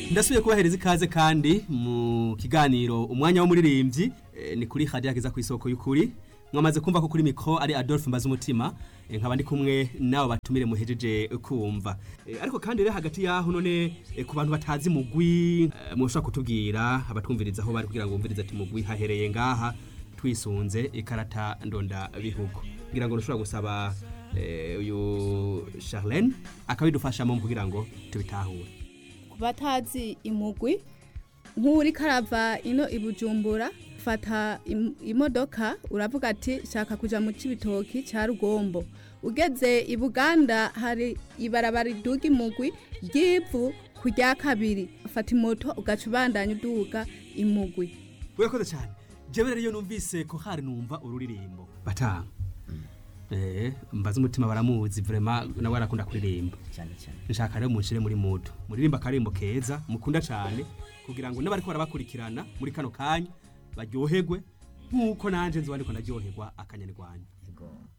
ndasubiye kubahereza ikaze kandi mu kiganiro umwanya w'umuririmbyi eh, ni kuri hadiya kiza ku isoko y'ukuri mwamaze kumva ko kuri mikro ari Adolphe Mbaza umutima nkaba ndi kumwe nawe batumire muhejeje kumva Eh, ariko kandi rero hagati yaho none eh, ku bantu batazi mugwi eh, mushobora kutubwira abatwumviriza aho bari kugira ngo bumvirize ati mugwi hahereye ngaha twisunze ikarata ndonda bihugu kugira ngo ntushobora gusaba eh, uyu Charlene akabidufashamo kugira ngo tubitahure ku batazi imugwi nk'uri karava ino i bujumbura fata im- imodoka uravuga ati shaka kuja mu cibitoki ca rugombo ugeze i buganda hari ibarabara riduga imugwi ry'ivu ku rya kabiri fata imoto ugaca ubandanya uduga imugwi urakoze cyane jewe rero iyo numvise ko hari numva ururirimbo batanga eh mbaza umutima baramuzi vraiment nawe arakunda kuririmba cyane cyane nshaka rero munshire muri mudu muririmba akarimbo keza mukunda cyane kugira ngo n'abariko barabakurikirana muri kano kanya baryoherwe nk'uko nanje nzoba ndiko ndaryoherwa akanyarwanda yego